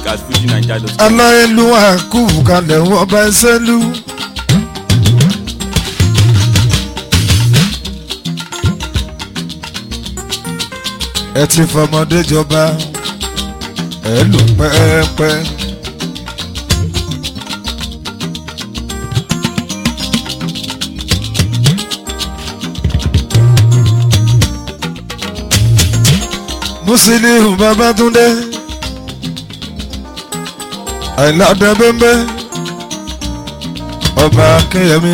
at fujinaija.com. aláìlúwà kú kalẹ̀ wọ́n bá ẹsẹ̀ lú. ẹ ti fọmọdé jọba ẹ lò pẹ́ẹ́pẹ́. Musiliu Babatunde àìládẹ bẹ́ńbẹ́ ọba akínyẹmí.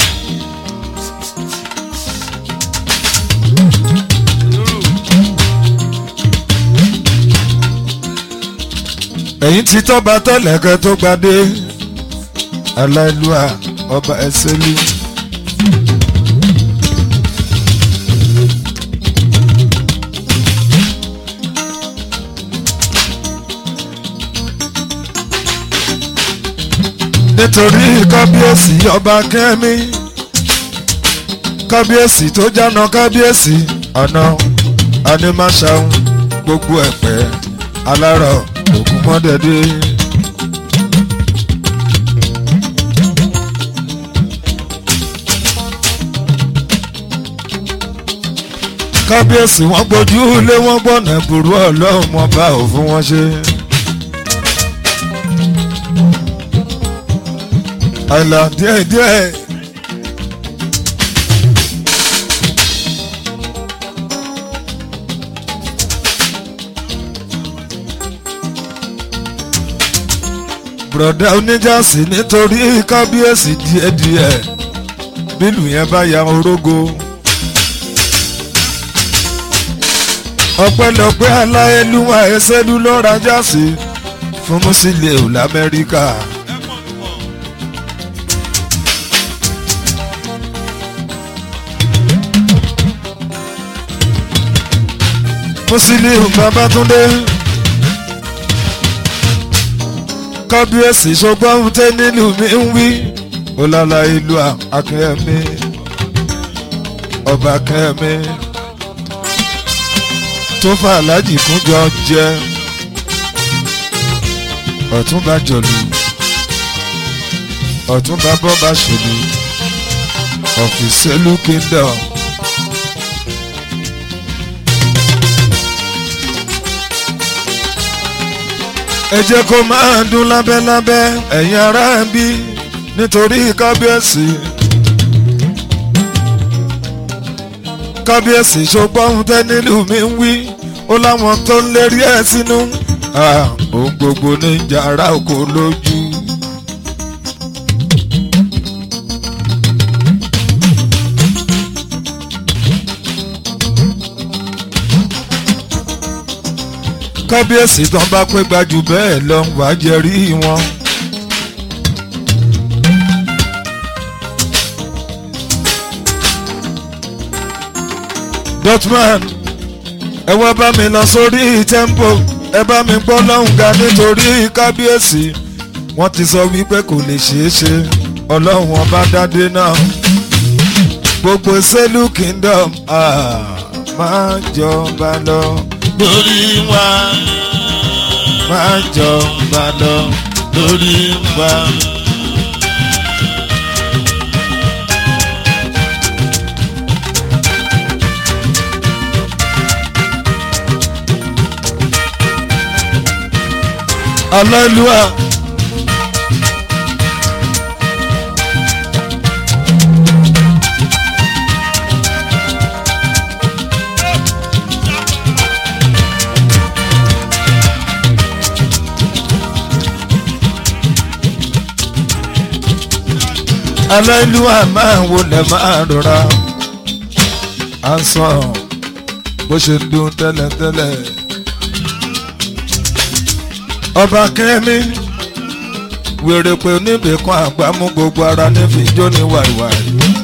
ẹ̀yìn tí tọ́ba tẹ́lẹ̀kẹ́ tó gbadé aláìlúwà ọba ẹsẹ̀lú. nítorí kábíyèsí ọba kẹ́mi kábíyèsí tó jáná kábíyèsí ọ̀nà animaṣaun gbogbo ẹ̀pẹ́ alárọ̀ ògúnmọ́dẹ́dẹ́. kábíyèsí wọn gbójú lé wọn gbọ́nà burú ọlọ́run wọn bá òfin wọn ṣe. àìlà díẹ̀díẹ̀. bùrọ̀dá oníjàsí nítorí kábíyèsí díẹ̀díẹ̀ bílù yẹn bá ya orógo. ọpẹ́lọpẹ́ aláyélúwà ẹsẹ́lú lọ́ra jásí fún Musiliu lamẹ́ríkà. Musiliu Babatunde kábíyèsí ṣùgbọ́n tẹ́ nílùú mi ń wí ọlọ́lá ìlú akẹ́mi ọba akẹ́mi tó fà lájì kúnjọ jẹ ọ̀túnba jọ̀lù ọ̀túnba bọ́ba ṣòlù ọ̀fìsẹ́lú kingdom. ẹ jẹ́ kó máa dún lábẹ́lábẹ́ ẹ̀yin ará ń bí nítorí kábíyèsí. kábíyèsí ṣùgbọ́n tẹ́ nílùú mi ń wí ó láwọn tó ń lérí ẹ̀ sínú. ohun gbogbo ní jàrá oko lójú. kábíyèsí tán bá pé gbajú bẹ́ẹ̀ lọ wá jẹ́rí wọn. dotman ẹ wá bá mi lọ sórí tempo ẹ bá mi gbọ́ lọ́hùn ga nítorí kábíyèsí wọ́n ti sọ wípé kò lè ṣeé ṣe ọlọ́run ọba dádé náà gbogbo sẹ́lù kingdom ah, máa jọba lọ lórí wa máa jọba lọ lórí wa. Hallelujah. aláìlúwà máa ń wọlé máa rọra à ń sọ bó ṣe ń dún tẹ́lẹ̀tẹ́lẹ̀ ọba kẹ́mi wèrè pé oníbì kan àgbà mú gbogbo ara nífi jó ní wàìwàì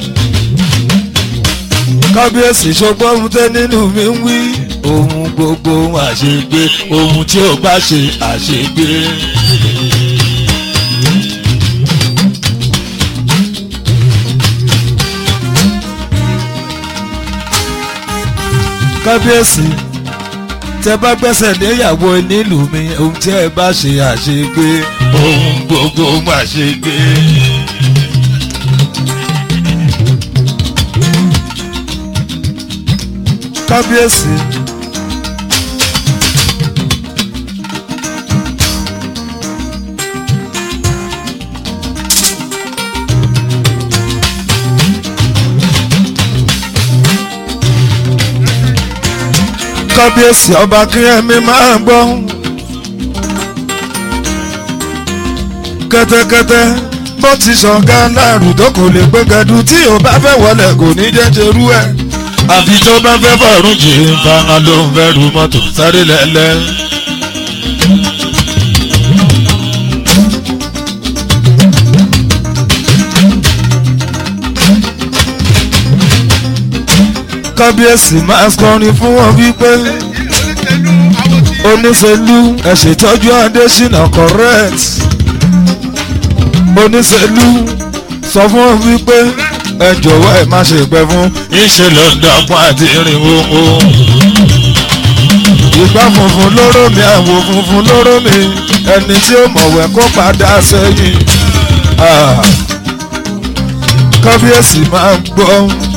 kábíyèsí ṣọgbọ́n ohun tẹ́ nínú mi ń wí ohun gbogbo àṣegbé ohun tí ò bá ṣe àṣegbé. kábíyèsí tẹ bá gbẹ́sẹ̀ léyàwó nílùú mi ohun tí ẹ bá ṣe àṣegbé ohun gbogbo má ṣe gbé. kábíyèsí. kábíyèsí ọba kínyẹmí máa ń gbọ́. kẹ́tẹ́kẹ́tẹ́ bó ti ṣọ̀gá láàrú tó kò lè pé gẹdú tí ò bá fẹ́ wọlé kò ní jẹ́ ṣerú ẹ̀. àfi tó bá fẹ́ fọ̀rùn jì ń fara ló ń fẹ́ ru mọ́tò sáré lẹ́lẹ́. kábíyèsí máa kọrin fún wọn wípé oníṣèlú ẹ ṣètọ́jú adésínà correct oníṣèlú sọ fún wọn wípé ẹ jọ̀wọ́ ẹ má ṣe pẹ́ fún ìṣe lọ́dọ̀gbọ́n àti irinwó o. ìgbà funfun lóró mi àwò funfun lóró mi ẹni tí ó mọ̀wẹ́ kó padà sẹ́yìn kábíyèsí máa ń gbọ́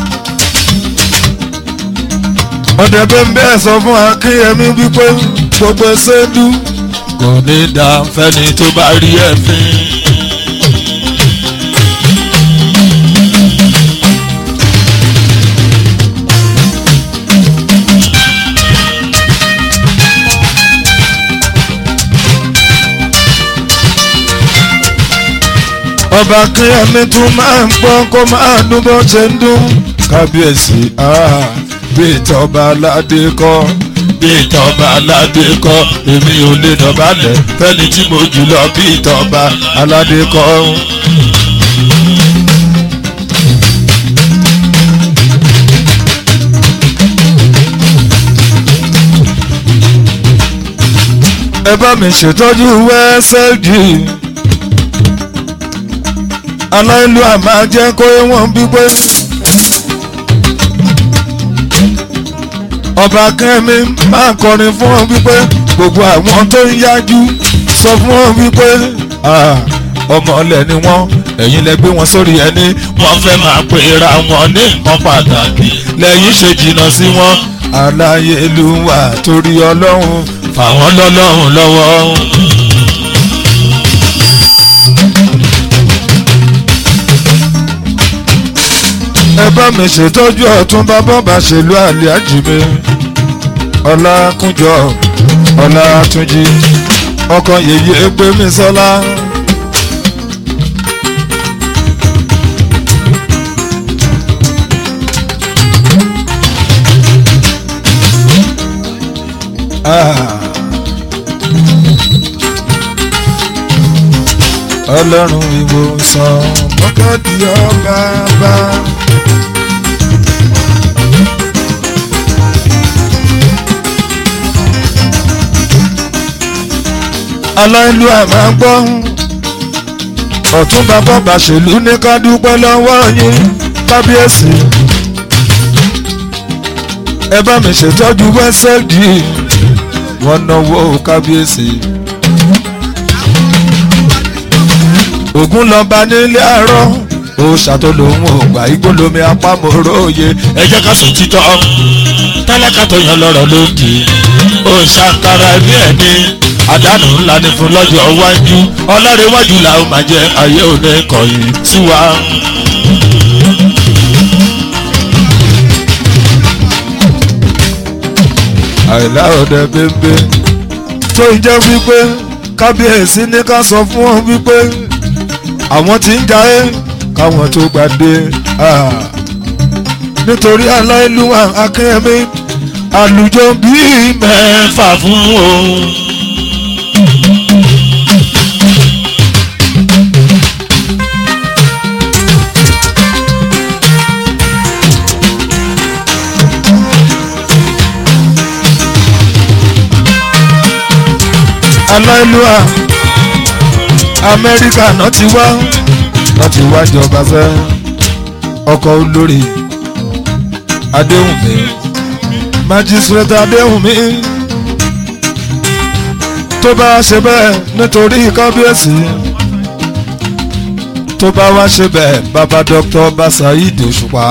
ọ̀dẹ̀ bẹ́ẹ̀ sọ fún akínyẹmí wípé gbogbo ṣéńdú kò ní dá fẹ́ni tó bá rí ẹ̀fín. ọba akínyẹmí tún máa ń gbọ́ kó máa dún bó ṣe ń dún kábíyèsí bí ìtọ́ba aládé kọ́ bí ìtọ́ba aládé kọ́ èmi ò lè dọ̀bálẹ̀ fẹ́ni tí mo jù lọ bí ìtọ́ba aládé kọ́. ẹ bá mi ṣètọ́jú wẹ́sẹ̀dì aláìlú àmà jẹ́ kó wọ́n bí pé. ọba kẹ́mi máa kọrin fún ọ wípé gbogbo àwọn tó ń yájú sọ fún ọ wípé ọmọ ọlẹ ni wọn ẹ̀yin lẹ gbé wọn sórí ẹni wọ́n fẹ́ máa pera wọn ní nǹkan pàtàkì lẹ́yìn ṣe jìnnà sí wọn aláyélúwà torí ọlọ́run fàwọn lọ́lọ́run lọ́wọ́. ẹ bá mi ṣètọ́jú ọ̀tún bàbá bá ṣèlú àlè àjìmí ọlákúnjọ ọlátúnjì ọkọ yèyé pé mi sọlá. ọlọ́run ìwòsàn mọ́kàdí ọba bá. aláìlú àmà gbọ́ ọ̀tún bàbá bàṣẹ̀lú ní ká dúpẹ́ lọ́wọ́ yín kábíyèsí ẹ bá mi ṣètọ́jú wẹ́sẹ̀dì wọ́n náwó kábíyèsí. ògún lọ́ba nílé àárọ̀ ó ṣàtọ́lò ohun ògbà igbó lomi apámọ́rọ́ òye ẹ jẹ́ ká sùn títọ́ tálákà tó yan lọ́rọ̀ lódì ó ṣàkàrà ní ẹni àdánù ńlá ni fún lọ́jọ́ iwájú ọlọ́rẹ̀wájú làwọn máa jẹ ayé òní kọ̀yìn sí wa. àìlá ọ̀dẹ bẹ́ẹ̀ tó ń jẹ́ wípé kábíyèsí ní ká sọ fún wọn wípé àwọn tí ń jayé káwọn tó gbàdé nítorí aláìlúwà akínyẹmí àlùjọ bíi mẹ́fà fún òun. aláìlúwà amẹ́ríkà náà ti wá náà ti wá jọba fẹ́ ọkọ̀ olórí adéhùnmí májísírẹ́tà adéhùnmí tó bá ṣe bẹ́ẹ̀ nítorí kábíyèsí tó bá wá ṣe bẹ́ẹ̀ bàbá dr basaid òṣùpá.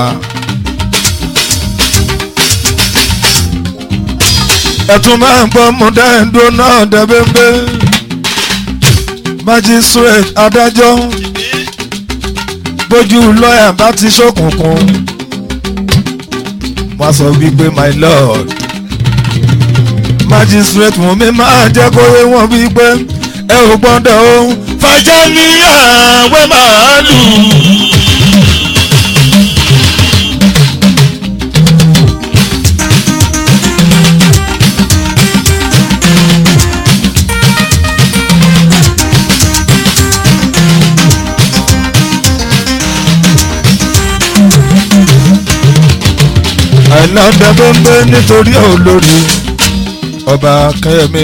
ẹ̀tún máa ń gbọ́ mọ̀dẹ́ńdó náà dẹ́bẹ́ńbẹ́ magistrate adájọ́ bójú lọ́ọ̀yà bá ti ṣókùnkùn wọ́n sọ wípé my lord magistrate mú mi máa jẹ́ kó yé wọn wípé ẹ ò gbọ́dọ̀ o fàjà ní àwẹ̀ màálù. àìlọ́dẹ tó ń gbé nítorí olórí ọba kẹ́mi.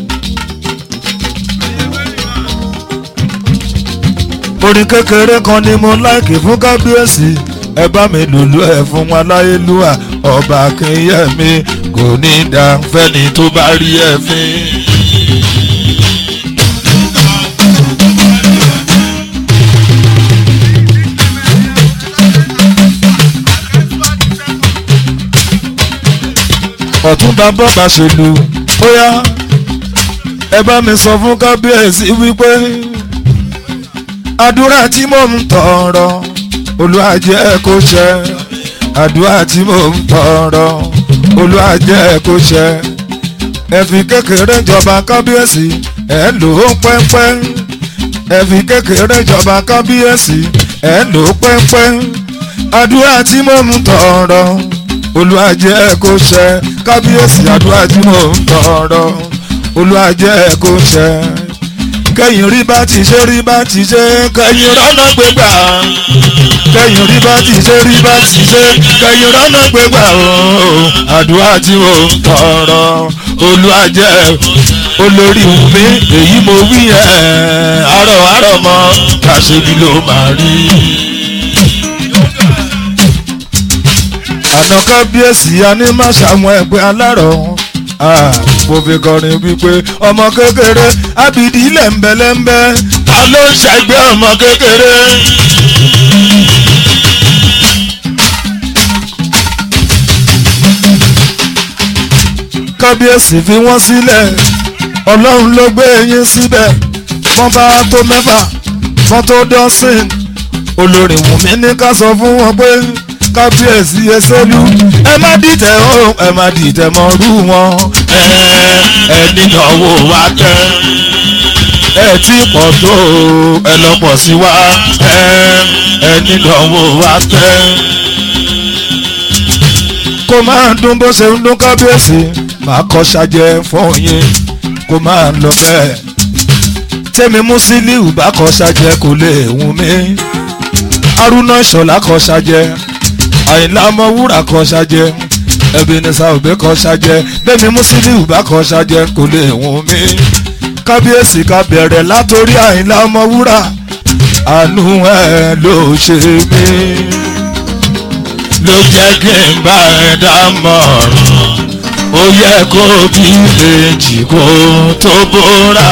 orin kékeré kan ni mo láìkì fún kábíyèsí ẹ bá mi lùlù ẹ fún aláyélúwà ọba kẹ́yẹmí kò ní í dá fẹ́ni tó bá rí ẹ fín. ọ̀túnba bọ́ba ṣèlú bóyá ẹ bá mi sọ fún kábíyèsí wípé àdúrà tí mò ń tọrọ Olúwa jẹ́ kó ṣẹ àdúrà tí mò ń tọrọ Olúwa jẹ́ kó ṣẹ ẹ fi kékeré jọba kábíyèsí ẹ lò ó pẹ́pẹ́ ẹ fi kékeré jọba kábíyèsí ẹ lò ó pẹ́pẹ́ àdúrà tí mò ń tọrọ Olúwa jẹ́ kó ṣẹ kábíyèsí àdúrà tí mò ń tọrọ Olúwa jẹ́ kó ṣẹ kẹ́yìn rí bá ti ṣe rí bá ti ṣe kẹ́yìn rọ́nà gbégbà kẹ́yìn rí bá ti ṣe rí bá ti ṣe kẹ́yìn rọ́nà gbégbà ooo àdúrà tí mò ń tọrọ Olúwa jẹ́ olórí mi èyí mo wí ẹ̀ àrọ̀ àrọ̀ mọ́ kàṣebi ló máa rí. àná kábíyèsí aní má ṣàwọn ẹgbẹ́ alárọ̀ mo fi kọrin wípé ọmọ kékeré ábìdí lẹ́ńbẹ́lẹ́ńbẹ́ ta ló ń ṣẹgbẹ́ ọmọ kékeré. kábíyèsí fi wọ́n sílẹ̀ ọlọ́run ló gbé yín síbẹ̀ wọ́n bá tó mẹ́fà wọ́n tó dọ́sìn olórin wùmí ní ká sọ fún wọn pé kábíyèsí ẹsẹ́lú ẹ má dìtẹ̀ o ẹ má dìtẹ̀ mọ́ rú wọn ẹ ẹ nínáwó wa tẹ́ ẹ tí pọ̀ tó ẹ lọ pọ̀ sí wa ẹ ẹ nínáwó wa tẹ́. kó máa dún bó ṣe ń dún kábíyèsí máa kọ́ ṣàjẹ́ fún yín kó máa lọ bẹ́ẹ̀ tẹ́mi Musiliu bá kọ́ ṣàjẹ́ kò lè wù mí Haruna Ìṣọ̀lá kọ́ ṣàjẹ́ àyìnlá ọmọwúrà kọ ṣàjẹ Ebenezer Obey kọ ṣàjẹ bẹ́ẹ̀ni Musiliu bá kọ ṣàjẹ kò lè wọ́n mi kábíyèsí ká bẹ̀rẹ̀ látòrí àyìnlá ọmọwúrà àánú ẹ̀ ló ṣe mí ló jẹ́ kí n bá ẹ dámọ̀ràn ó yẹ kó bí méjì kó tó bóra.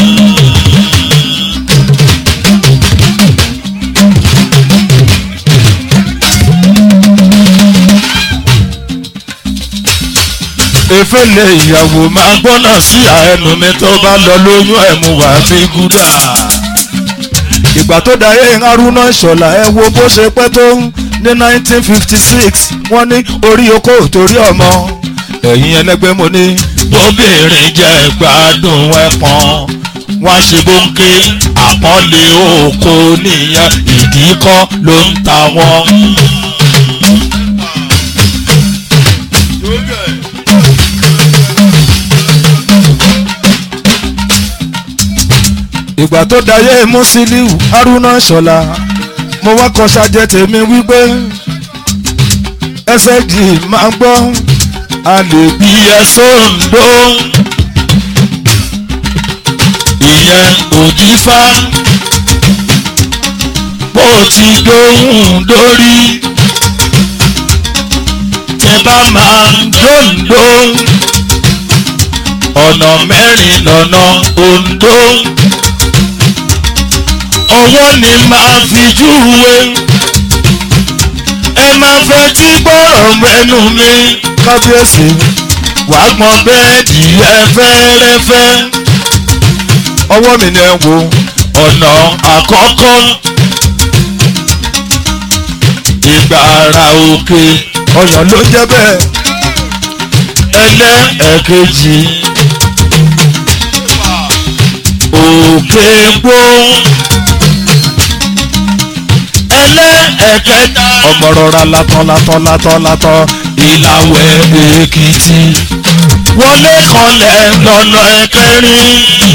efele ìyàwó máa gbọ́nà sí àẹnu mi tó bá lọ lóyún ẹ̀mú wá fi gúdà. ìgbà tó dayé Haruna Ìṣọ̀lá ẹ wo bó ṣe pẹ́ tó ní 1956 wọ́n ní orí oko torí ọmọ ẹ̀yin ẹlẹ́gbẹ́ mo ní bóbìnrin jẹ́ gbádùn ẹ̀pọ̀n wọ́n ṣe bóńké àpọ́nlé oko nìyẹn ìdí kọ́ ló ń ta wọ́n. ìgbà tó dayé Musiliu Haruna Ìṣọ̀lá mo wá kọ ṣàjẹ tèmi wípé ẹsẹ̀ jì máa gbọ́ a lè bí ẹ sóńdó ìyẹn òjífá bó ti dóhùn dórí tẹ bá máa dóńdó ọ̀nà mẹ́rin lọ́nà Ondo ọwọ́ ni màá fi júwe ẹ máa fẹ́ tí gbọ́rọ̀ mẹ́nu mi kábíyèsí wàá gbọ́n bẹ́ẹ̀dì ẹ fẹ́rẹ́fẹ́ ọwọ́ mi ni ẹ wo ọ̀nà àkọ́kọ́ ìgbàrà òkè ọyàn ló jẹ́ bẹ́ẹ̀ ẹlẹ́ẹ̀kejì òkè gbó ẹlẹ́ẹ̀kẹta ọmọ rọra látọ̀ látọ̀ látọ̀ látọ̀ ìlàwẹ̀ èkìtì wọlé kanlẹ̀ lọ́nà ẹ̀kẹrin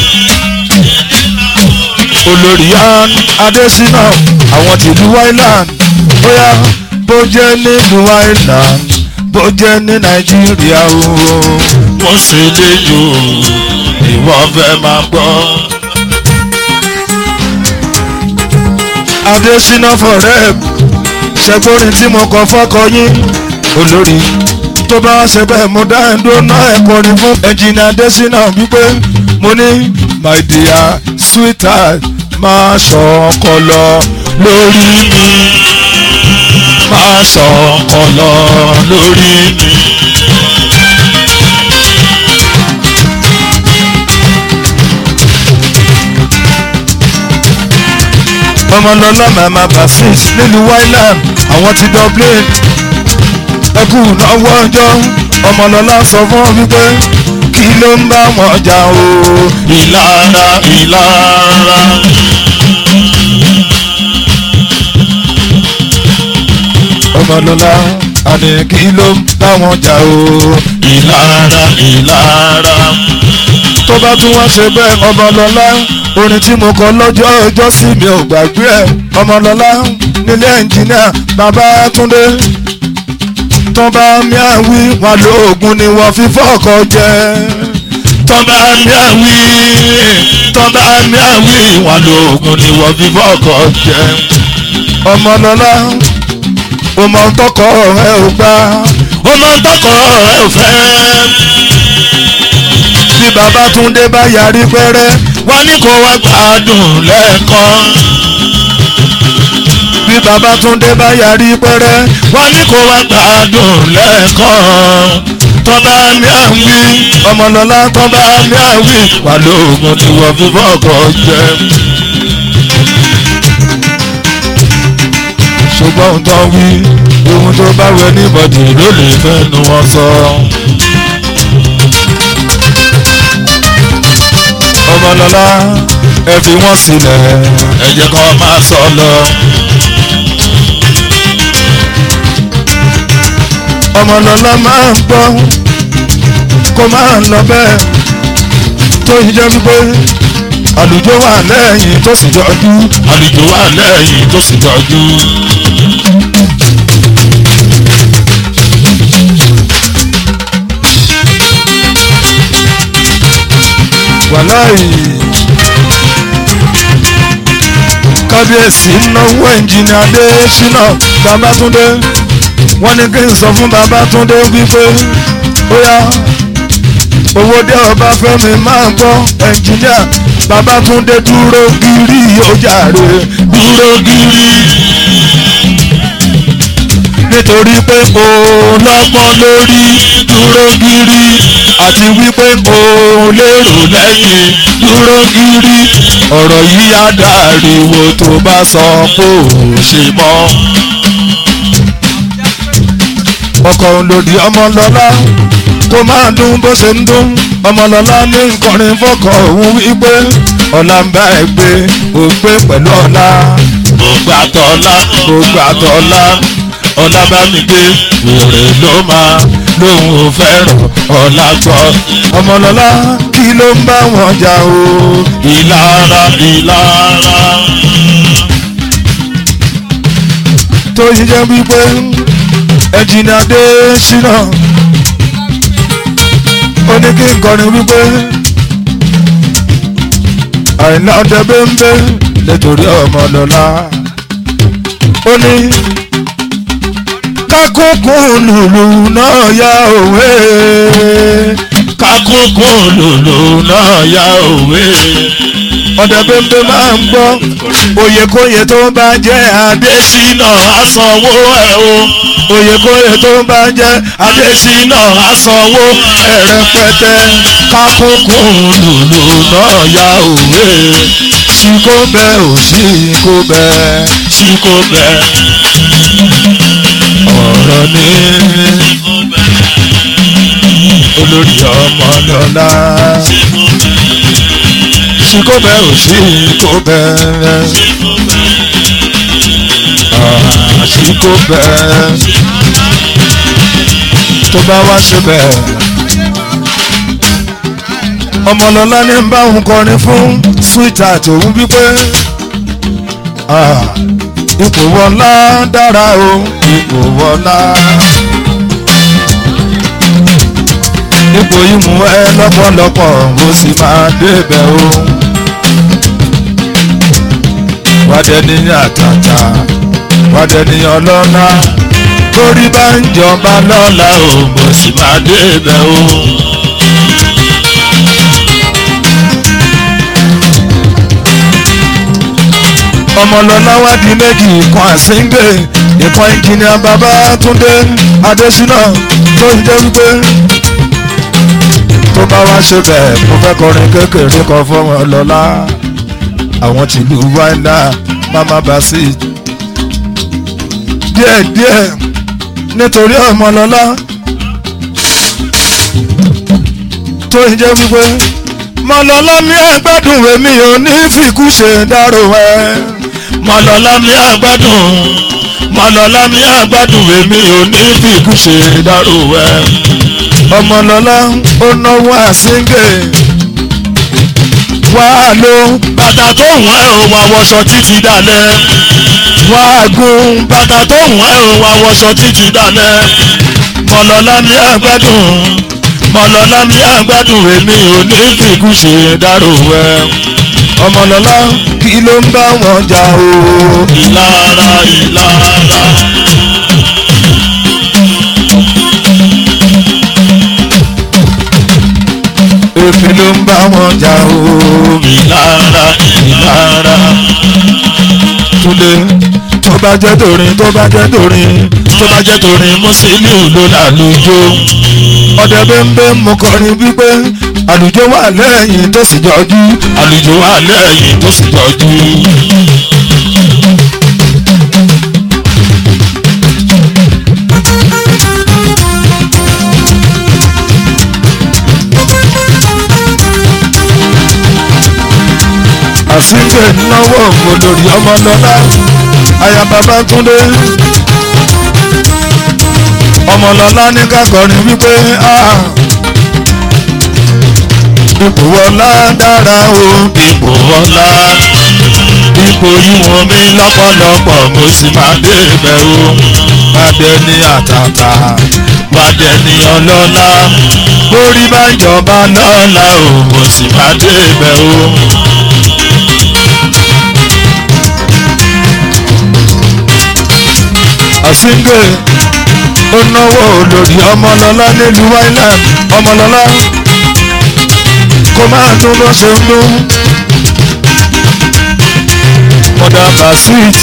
olórí an adésínà àwọn tìlú island bóyá bó jẹ́ nílùú island bó jẹ́ ní nàìjíríà o wọ́n ṣe léyò ìwọ fẹ́ máa gbọ́. adésínà forever ṣẹgbórin tí mo kọ fọ́kọ yín olórí tó bá ṣe bẹ́ẹ̀ mo dá ẹ̀dùn náà ẹ̀kọrin fún ẹnjìnì adésínà wípé mo ní my dear sweetheart máa ṣọkọ lọ lórí mi máa sọ ọlọ lórí mi. ọmọlọlá mama basis nílùú island àwọn ti dublin ẹkú náwó ọjọ́ ọmọlọlá sọ fún ọ wípé kí ló ń bá wọn jà o ìlara ìlara ọmọlọlá àní kí ló ń bá wọn jà o ìlara ìlara tó bá tún wá ṣe bẹ́ẹ̀ ọmọlọlá orin tí mo kọ lọ́jọ́ ọjọ́ sí mi ò gbàgbé ẹ̀ ọmọlọlá nílé ẹnjìníà babátúndé tó bá mi àwí wọn lóògùn ni wọ́n fi fọ́ọ̀kọ jẹ tọ́ba mi àwí tọ́ba mi àwí wọn lóògùn ni wọ́n fi fọ́ọ̀kọ jẹ. ọmọlọlá ọmọ tọkọ ẹ ò gbà ó máa ń tọkọ ẹ ò fẹ́. bí babátúndé bá yarí pẹ́rẹ́ wọ́n ní kó wá gbádùn lẹ́ẹ̀kan. bí babátúndé bá yarí pẹ́rẹ́ wọ́n ní kó wá gbádùn lẹ́ẹ̀kan. tọ́ba mi àwí ọmọlọlá tó bá mi àwí wà lóògùn tí wọ́n fi fọ́ọ̀kọ jẹ. ṣùgbọ́n ohun tó wí ohun tó bá wẹ níbọ̀dì ló lè fẹ́nu wọn sọ. ọmọlọlá ẹ fi wọ́n sílẹ̀ ẹ jẹ́ kó máa sọ lọ. ọmọlọlá máa ń gbọ́ kó máa ń lọ bẹ́ẹ̀ tó yí jẹ́ wípé àlùjọ wà lẹ́yìn tó sì jọjú àlejò wà lẹ́yìn tó sì tọ́jú. wàláì kábíyèsí náwó ẹnjìnì adésínà babátúndé wọ́n ní kí n sọ fún babátúndé wípé bóyá owó dé ọba fẹ́mi máa gbọ́ ẹnjìníà babátúndé dúró gírí ó jàre dúró gírí nítorí pé òun lọ́gbọ́n lórí dúró gírí àti wípé òun lérò lẹ́yìn dúró gírí ọ̀rọ̀ yìí á dàríwò tó bá sọ pé òun ṣe mọ́. ọkọ̀ òǹlòdì ọmọlọ́lá tó máa dún bó ṣe ń dún ọmọlọ́lá ní nkọrin fọkọ̀ òun wípé ọ̀la ń bá ẹ gbé ògbé pẹ̀lú ọ̀la gbogbo àtọ́lá gbogbo àtọ̀ọ̀la ọ̀la bá mi gbé wèrè ló máa lóun ò fẹ́ràn ọ̀la gbọ́ ọmọlọ́lá kí ló ń bá wọn jà o ìlara ìlara tó yí jẹ́ wípé ẹ̀jìnà dé ṣínà ó ní kí n kọrin wípé àìná ọdẹ bẹ́ńbẹ́ nítorí ọmọlọ́lá ó ní kákókó lùlù náà yá òwe ká kákókó lòlò náà yá òwe. ọ̀dẹ̀ bẹ́ẹ̀ máa ń gbọ́ oyèkóyè tó bá jẹ́ adé adésínà àsanwó ẹ̀ o oyèkóyè tó bá jẹ́ adé adésínà àsanwó ẹ̀ rẹpẹtẹ kákókó lòlò náà yá òwe. sí kó bẹ́ẹ̀ ò sí kó bẹ́ẹ̀ sí kò bẹ́ẹ̀ ọ̀rọ̀ ní olórí ọmọ lọ́la sí kó bẹ́ẹ̀ ò sí kó bẹ́ẹ̀ sí kó bẹ́ẹ̀ tó bá wá síbẹ̀ ọmọlọ́lá ní ń bá òun kọrin fún sweetheart òun wípé ah, ipò wọlá dára o ipò wọlá ipò yìí mú ẹ lọ́pọ̀lọpọ̀ ó sì máa débẹ̀ o wádẹ ní àtàtà wádẹ ní ọlọ́lá torí bá ń jọba lọ́la o mo sì máa débẹ̀ o. ọmọlọ́lá wá di méjì ìkan àsíngè ìkan ìjìnìà Babátúndé Adésínà tó ń jẹ́ wípé tó bá wá ṣe bẹ́ẹ̀ mo fẹ́ kọrin kékeré kan fọmọ lọ́lá àwọn tìlú wáńdà mama basit díẹ̀díẹ̀ nítorí ọmọlọ́lá tó ń jẹ́ wípé mọ̀lọ́lá mi àgbàdùn èmi ò ní fìkú ṣe dárò ẹ̀ mọ̀lọ́lá mi àgbàdùn mọ̀lọ́lá mi àgbàdùn èmi ò ní fìkú ṣe dárò ẹ̀. ọmọlọ́lá ó náwó àsíngè wá ló bàtà tó wọ́n ẹ̀ ò wá wọṣọ títí dalẹ̀. wá gún bàtà tó wọ́n ẹ̀ ò wá wọṣọ títí dalẹ̀. mọ̀lọ́lá mi àgbàdùn mọ̀lọ́lá mi àgbàdùn èmi ò ní fìkú ṣe dárò ẹ̀. ọmọlọ́lá kí ló ń bá wọn jà o ìlara ìlara. èmi ló ń bá wọn jà o ìlara ìlara. túnde tó bá jẹ́ torin tó bá jẹ́ torin tó bá jẹ́ torin Musiliu ló lálùjọ. ọdẹ bẹ́ẹ̀ mo kọrin wípé àlùjọ wà lẹ́yìn tó sì jọjú àlùjọ wà lẹ́yìn tó sì tọ́jú. àsìkè náwó olórí ọmọlọ́lá aya Babátúndé ọmọlọ́lá ní ká kọrin wípé ah, ipò ọlá dára o ipò ọlá ipò yíwọ̀n mi lọ́pọ̀lọpọ̀ mo sì máa débẹ̀ o. bàdé ní àtàtà Bàdẹ ni ọlọ́lá borí bá ń jọba lọ́la o mo sì máa débẹ̀ o. àsìkè ó náwó olórí ọmọlọ́lá nílùú island ọmọlọ́lá kó máa dún bó ṣe ń dún mọ̀dà basit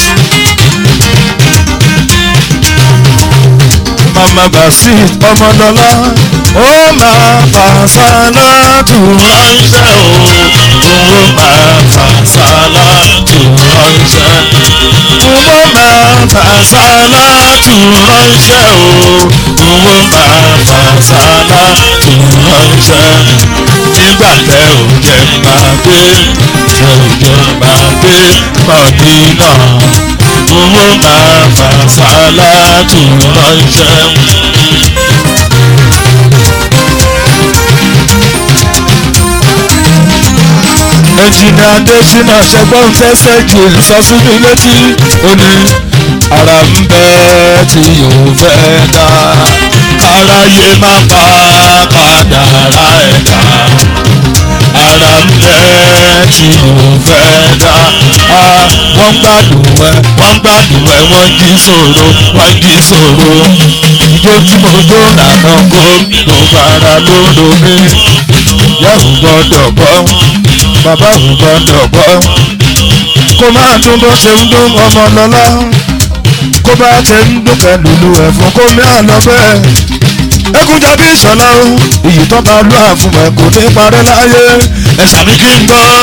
mama basit ọmọlọ́lá ó máa fà sálátù ránṣẹ́ o owó máa fà sálátù ránṣẹ́. owó máa fà sálátù ránṣẹ́ o owó máa fà sálátù ránṣẹ́. nígbà tẹ ò jẹ́ máa gbé tẹ ò jẹ́ máa gbé mọ̀dínà owó máa fà sálátù ránṣẹ́. ẹnjìnì adésínà ṣẹgbọ́n fẹsẹ̀ jù sọ sí mi létí ó ní ara ń bẹ tí yóò fẹ́ dá káráyé má pa kádàrá ẹ̀dá ara ń bẹ tí mo fẹ́ dá a wọ́n gbádùn ẹ wọ́n gbádùn ẹ wọ́n jí sòro wọ́n jí sòro ijó tí mo jó lànà kó ló fara ló lò mí yàrá gbọ́dọ̀ gbọ́ bàbá ò gbọ́dọ̀ gbọ́ kó máa tún bó ṣe ń dún ọmọ lọ́lá kó bá ṣe ń dún pẹ̀lú ẹ̀fọn kó mi àlọ́ bẹ́ẹ̀ ẹkúnjọ bí ìṣọ̀lá o iyì tó bá lù àfùmọ̀ kò ní parẹ́ láyé ẹ̀sà mi kí n gbọ́.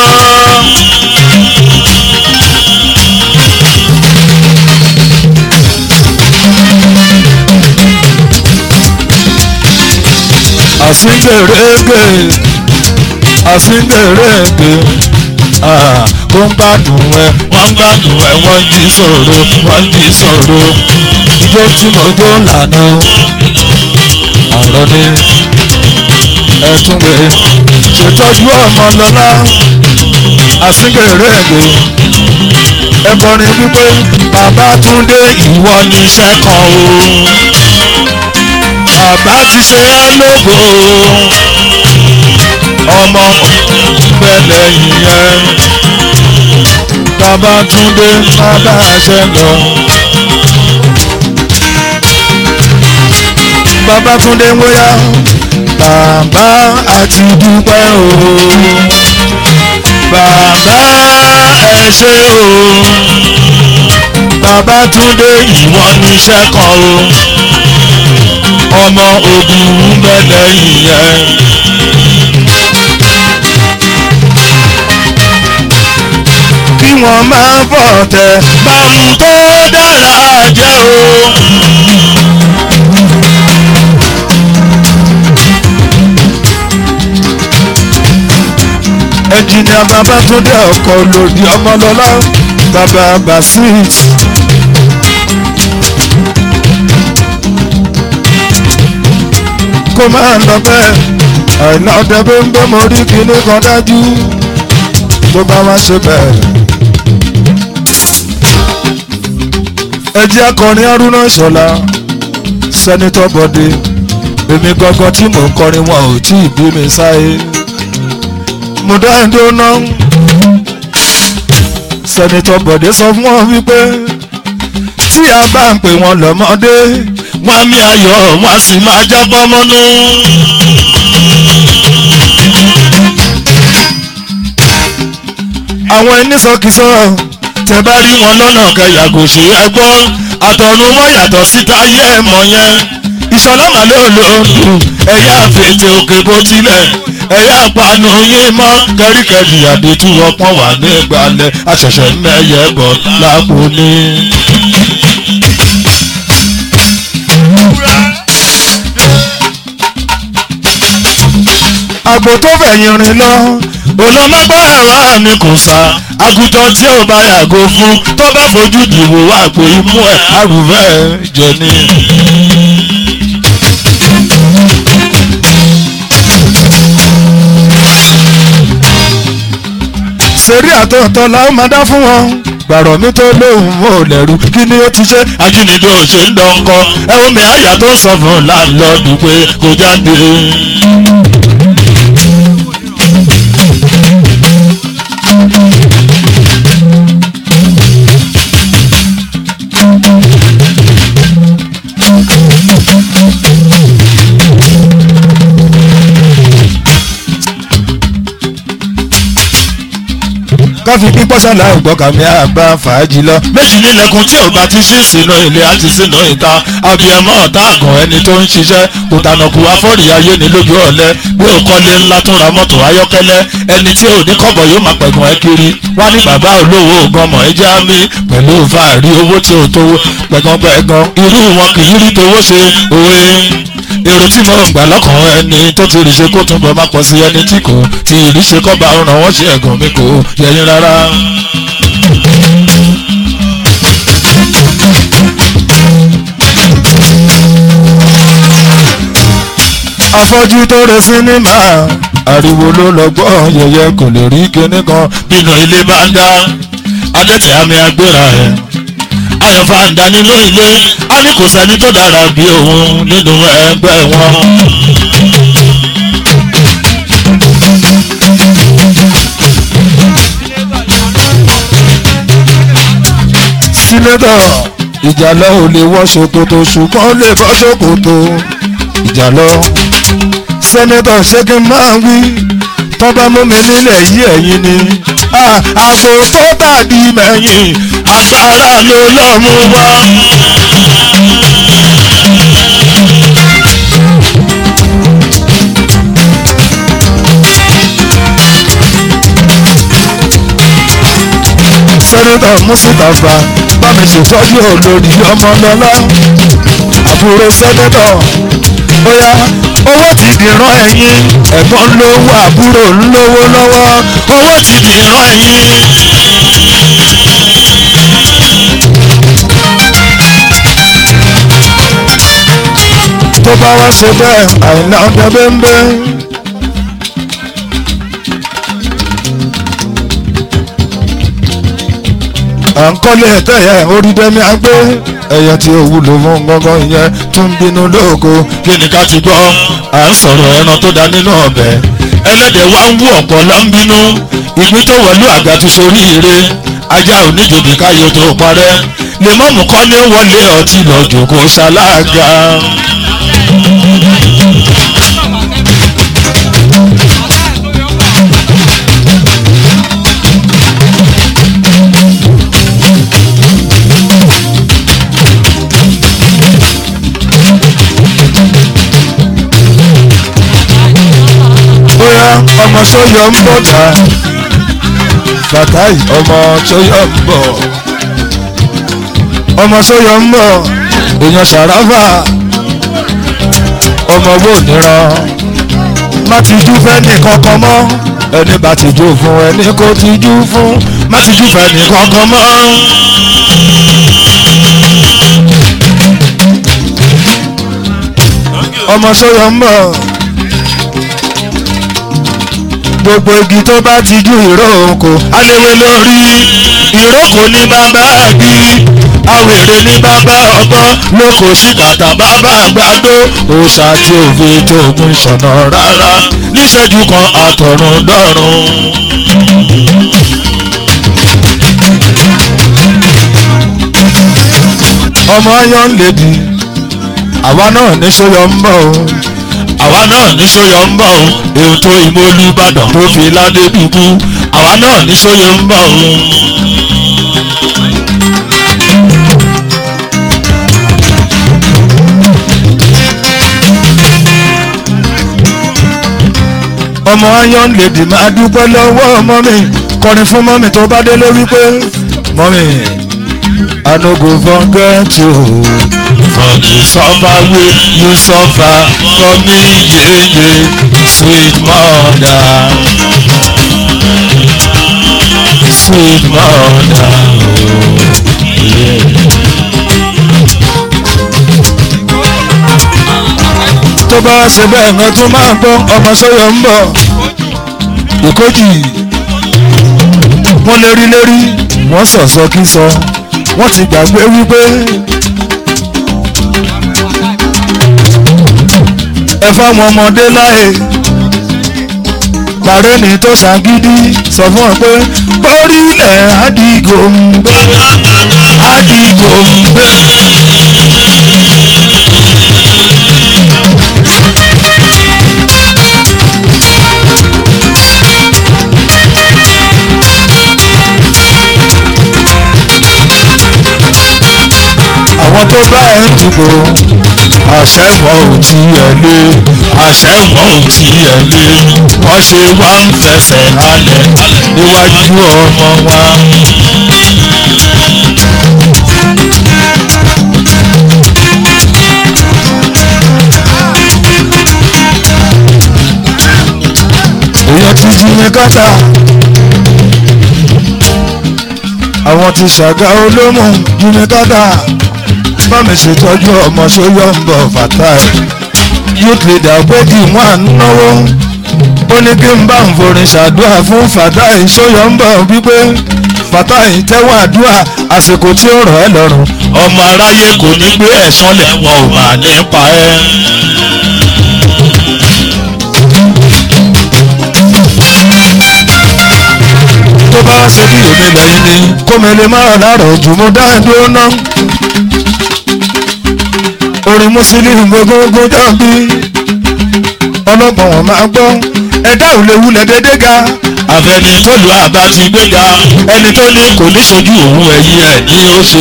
àsìndèrègbè àsìndèrègbè ah, ó ń gbádùn ẹ wọ́n ń gbádùn ẹ̀ wọ́n jí sòro wọ́n jí sòro. ijó tí mo jó lànà ọ̀rọ̀ ni ẹ̀túngbè ṣètọ́jú ọmọ lọ́lá àsìndèrègbè ẹ̀kọrin wípé bàbá túndé ìwọ ní iṣẹ́ kan o bàbá ti ṣe é lógo ọmọ pẹ̀lẹ́ yìnyẹn bàbá túndé bàbá ṣẹlẹ̀ bàbá túndé wóyá bàbá àti dúpẹ́ o bàbá ẹ ṣé o bàbá túndé ìwọ níṣẹ́ kan o ọmọ ogun ń bẹ lẹ́yìn yẹn. kí wọ́n máa bọ̀ tẹ̀ báwọn tó dára jẹ́ o. ẹnjìnìà bàbá túndé ọkọ̀ lòdì ọmọlọ́lá bàbá basit. kó máa lọ bẹ́ẹ̀ àìná ọdẹ bí ń bẹ́ mo rí kinní kan dájú tó bá wá ṣe bẹ́ẹ̀. ẹ jẹ́ akọrin haruna ìṣọ̀lá sẹ́nitọ́ bọ́dé èmi gangan tí mò ń kọrin wọn ò tí ì bí mi sáyé mo dá ẹjọ́ náà sẹ́nitọ́ bọ́dé sọ fún wọn wípé tí a bá ń pè wọn lọ́mọdé wọ́n mi ayọ̀ wọ́n sì máa jábọ́ mọ́nú. àwọn onísọkísọ tẹ bá rí wọn lọ́nà kẹyàgò ṣe é gbọ́ àtọ̀run wọn yàtọ̀ síta ayé ẹ̀ mọ̀ yẹn ìṣọ̀lá màlúùlù ẹ̀yà àfẹ̀tẹ̀ òkè bó tilẹ̀ ẹ̀yà àpanu yín mọ́ kẹ́ríkẹ́rì àdètú ọpọ́n wà ní ìgbàlẹ̀ àṣẹ̀ṣẹ̀ mẹ́yẹ bọ̀ lápò ní. àgbò tó fẹ̀yìn rìn lọ olọ́mọgbà ẹ̀rọ ni kò sá àgùntàn tí ò bá yàgò fún tó bá fojú dìbò àpò imú ẹ̀ àrùfẹ́ jẹ ní. sẹ́rí àtọ̀tọ̀ làwọn máa dá fún wọn gbàrọ̀ mi tó lóhùn mọ́ ò lẹ́rù kí ni ó ti ṣe ajínigbé ò ṣe ń dọ́ńkọ́ ẹ̀wọ̀n mi àyà tó sọ fún láńlọ́ọ̀dù pé kò jáde. káfí pípọ́ sálà ògbọ́kàmí àgbà fàájì lọ. méjì nílẹ̀kùn tí ò bá ti ṣí sínú ilé àti sínú ìta abiyamọ ọ̀tá àgàn ẹni tó ń ṣiṣẹ́ kò tànàkù afọ́rì ayé ní lójú ọ̀lẹ́ bí ó kọ́lé ńlá tó ra mọ́tò ayọ́kẹ́lẹ́ ẹni tí ò ní kọ́bọ̀ yóò máa pẹ̀gàn ẹ kiri wá ní bàbá olówó gọmọ ẹ já mi pẹ̀lú fàárí owó tí ò tó pẹ̀gànpẹ̀gàn irú wọn kì í rí towó ṣe òwe èrò tí mo gbà lọ́kàn ẹni tó ti rí ṣe kó túnbọ̀ má pọ̀ sí ẹni tí kò tí ì rí ṣe kọ́ bá ràn wọ́n ṣe ẹ̀gàn mi kò yẹyin rárá. afọ́jú tó re sinimá ariwo ló lọ gbọ́ yẹyẹ kò lè rí kinní kan bínú ilé bá ń dá adẹ́tẹ̀ àmì agbéra ẹ̀ ayọ̀fà ń dá nínú ilé á ní kò sẹ́ni tó dára bí òun nínú ẹgbẹ́ wọn. sínétọ̀ ìjàlọ ò lè wọ ṣòkòtò ṣùgbọ́n ó lè bọ́ ṣòkòtò ìjàlọ. sẹ́nẹ́tọ̀ ṣé kí n máa wí tọ́ bá mú mi nílẹ̀ yí ẹ̀yìn ni. àpò tó tàbí mẹ́yìn agbára ló lọ́ mú wá. sẹ́nẹ́tọ̀ mùsùlùmá bá mi ṣètọ́jú olórí ọmọlọ́lá àbúrò sẹ́nẹ́tọ̀ bóyá owó ti dìran ẹ̀yìn ẹ̀gbọ́n lówó àbúrò ńlówó lọ́wọ́ owó ti dìran ẹ̀yìn. tó bá wá ṣe bẹ́ẹ̀ àìná ọdẹ bẹ́ńbẹ́. à ń kọ́lé ẹ̀tẹ́ yẹn orí dẹ́mi agbé ẹ̀yẹ tí ó wúlò fún gbọ́ngàn yẹn tó ń bínú lóko. kí ni ká ti gbọ́ à ń sọ̀rọ̀ ẹran tó da nínú ọbẹ̀ ẹlẹ́dẹ̀ wá ń wú ọ̀pọ̀ lọ ń bínú ìgbín tó wọ̀lú àgbà tó sorí ire ajá oníjòbí káyọ tó parẹ́ lèmọ́mù kan ní wọlé ọtí lọ́jọ́ kó ṣalága. bóyá ọmọ sọyọ ń bọ̀ dá bàtáì ọmọ sọyọ ń bọ̀ ọmọ sọyọ ń bọ̀ èèyàn ṣàràfà ọmọ owó níran má ti jú fẹ́ni kankan mọ́ ẹni bá ti jú fún ẹni kò ti jú fún má ti jú fẹ́ni kankan mọ́. ọmọ sọyọ ń bọ̀ gbogbo igi tó bá ti ju ìrókò aléwé lórí ìrókò ní bàbá bí awèrè ní bàbá ọgbọ́n lóko síkàtà bàbá àgbàdo òòṣà tí òfin tóògùn ṣọ̀nà rárá níṣẹ́jú kan àtọ̀run dọ́run. ọmọ ayọ̀ ń lè di àwa náà ní sóyọ ń bọ̀ o àwa náà ní sóyọ ń bọ̀ o ètò ìmọ̀lúbàdàn tó fi ládé dúdú àwa náà ní sóyọ ń bọ̀ o. ọmọ iron lady máa dúpẹ́ lọ́wọ́ mọ́mì kọrin fún mọ́mì tó bá délé wípé mọ́mì I no go forget you. For the suffer wey you suffer for me, yeah, yeah, sweet mother. Sweet mother, oh, yeah. tó bá ṣe bẹ́ẹ̀ gan tó máa gbọ́ ọmọ sọ́yọ̀ ń bọ̀ ìkójì wọ́n lérí lérí wọ́n sọ̀sọ́ kí sọ wọ́n ti gbàgbé wípé ẹ fáwọn ọmọdé láàyè pàrẹ́ ní tó ṣàgídí sọ fún ọ pé bórílẹ̀ àdìgò ń gbé àdìgò ń gbé. àwọn tó bá ẹ ń dìbò àṣẹ wọn ò tiẹ̀ lé àṣẹ wọn ò tiẹ̀ lé wọ́n ṣe wá ń fẹsẹ̀ halẹ̀ níwájú ọmọ wa. èèyàn ti jí ní kátà àwọn ti ṣàgá olómù jí ní kátà bá mi ṣètọ́jú ọmọ sóyọ́ ń bọ̀ fatai youth leader péjì wọn à ń náwó ó ní kí n bá ń forin ṣàdúrà fún fatai sóyọ́ ń bọ̀ wípé fatai tẹ́wọ́ àdúrà àsìkò tí ó rọ̀ ẹ́ lọ́rùn ọmọ aráyé kò ní gbé ẹ̀sán lẹ̀ wọn ò máa nípa ẹ́. tó bá ṣe bí èmi lẹ́yìn ni kó mi lè má láàrọ̀ jù mo dá ẹ dúró ná orin mùsùlùmí gbogbo dàbí ọlọ́gbọ̀n wọn máa gbọ́ ẹ̀dá ò lè wulẹ̀ dédé ga àfẹni tó lu àbá ti gbéga ẹni tó ní kò ní sojú òun ẹ̀yìn ẹ̀ ní ó ṣe.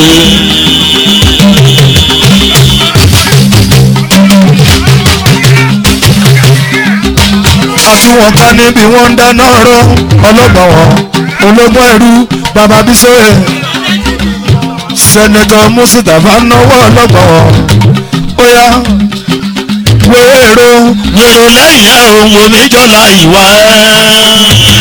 àtúwọ̀n ká níbi wọ́n ń dáná rọ ọlọ́gbọ̀n wọn ológun ẹrú bàbá bísọ̀rẹ̀ sẹ́nẹ̀tọ̀ mùsùlùmí náwó ọlọ́gbọ̀n wọn ó yá wéèrò wèrò lẹ́yìn ẹ̀ òun omi jọ̀la ìwà ẹ̀.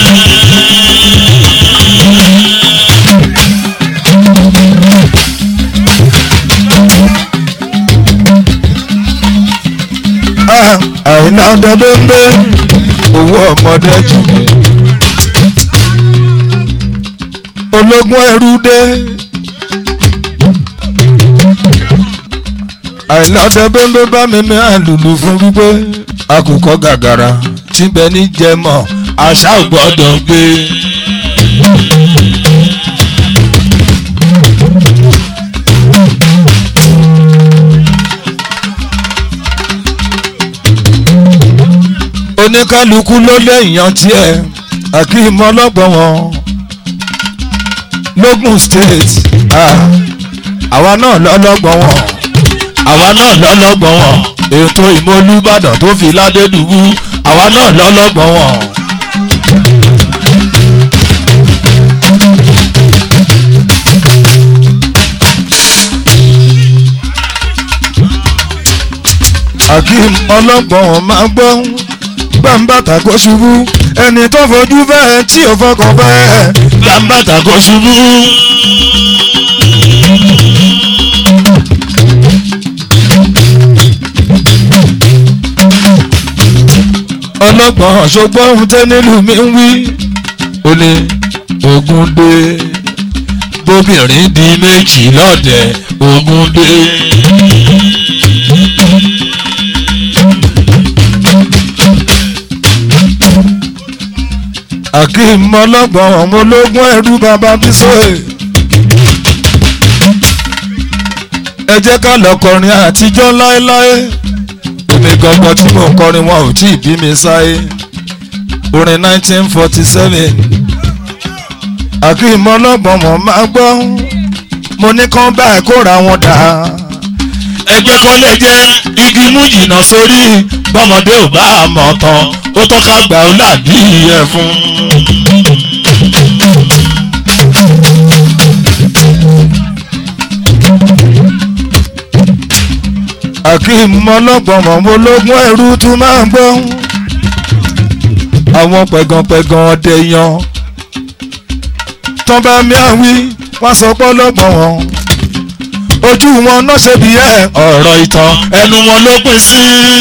Ah, àìná ọdọdọdọ owó ọmọdé jù ológun ẹrú dé àìná ọdọdọdọ bá mi ní àlùlù fún wípé àkùkọ gàgàrà tí bẹ ní jẹmọ àṣà ò gbọ́dọ̀ gbé. oníkálukú ló léèyàn tiẹ̀ akeem ọlọ́gbọ̀n wọn logun state ah, àwa náà lọ́lọ́gbọ̀n wọn àwa náà lọ́lọ́gbọ̀n wọn ètò ìmọ̀lúbàdàn tó fi ládélùú àwa náà lọ́lọ́gbọ̀n wọn. akeem ọlọ́gbọ̀n wọn máa gbọ́ gbàǹbàtà kó ṣubú ẹni tó fojú fẹ́ tí ò fọkàn fẹ́ gbàǹbàtà kò ṣubú. ọlọ́gbọ̀n ṣùgbọ́n ohun tẹ́ nílùú mi ń wí ó ní ogun dé bóbìnrin di méjì lọ́dẹ̀ ogun dé. akeem ọlọ́gbọ̀n ọmọ ológun ẹrú bàbá bísọ̀ẹ̀. ẹ jẹ́ ká lọ kọrin àtijọ́ láéláé èmi gangan tí mò ń kọrin wọn ò tí ì bí mi sáyé orin 1947 akeem ọlọ́gbọ̀n mọ̀ máa gbọ́ mo ní kán báyìí kóra wọn dà ẹgbẹ́ kan lè jẹ́ igi mú jìnnà sórí bọ́mọdé ò bá a mọ̀ tán ó tọ́ka gbà ó làbí ẹ̀ fún. akeem ọlọ́gbọ̀n mọ̀ mo lógún ẹrú tún máa ń gbọ́ àwọn pẹ̀gànpẹ̀gàn ọdẹ yan tán bá mi àwí wọ́n sọ pé ọlọ́gbọ̀n wọn ojú wọn náà ṣe bí ẹ̀ ọ̀rọ̀ ìtàn ẹnu wọn ló pín sí.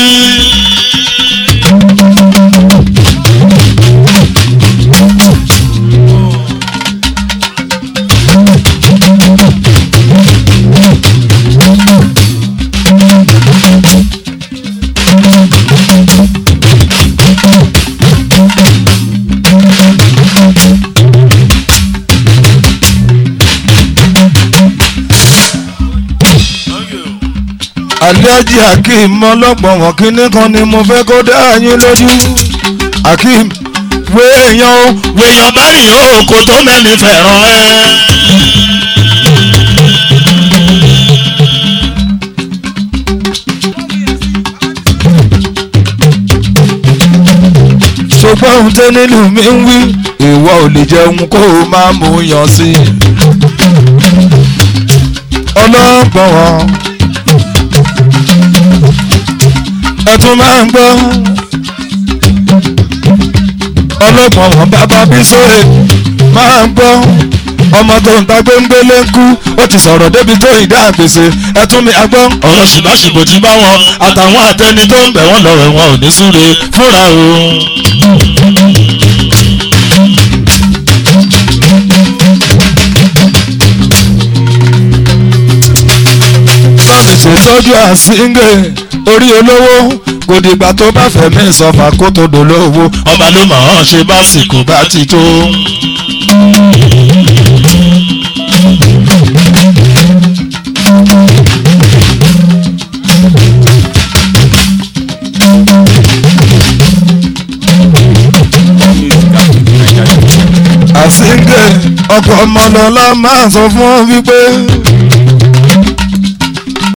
alhaji akeem ọlọ́gbọ̀n wọn kínní kan ni mo fẹ́ kó dá yín lójú akeem wo èèyàn o wèèyàn bá rìn ó kò tó mẹ́ni fẹ̀ràn ẹ́. ṣùgbọ́n ohun tẹ́ nínú mi ń wí ìwọ ò lè jẹun kó o máa mú yan sí i ọlọ́gbọ̀n wọn ẹ tún máa ń gbọ́ ọlọ́gbọ̀n wọn bàbá bí sóye máa ń gbọ́ ọmọ tó ń ta gbéńgbélé ń kú ó ti sọ̀rọ̀ débi tó ìdá àgbèsè ẹ tún mi àgbọ́ ọ̀rọ̀ ṣìbáṣìbò ti bá wọn àtàwọn àtẹni tó ń bẹ̀ wọ́n lọ́rọ̀ wọn ò ní súre fúnra o. bámi ṣètọ́jú àsíngè orí olówó kò dìgbà tó bá fẹ̀mí ìsọfà kó tó dolówó ọba ló mọ̀ ọ́n ṣe básìkò bá ti tó. síngè ọkọ̀ ọmọlọ́lá máa sọ fún ọ wípé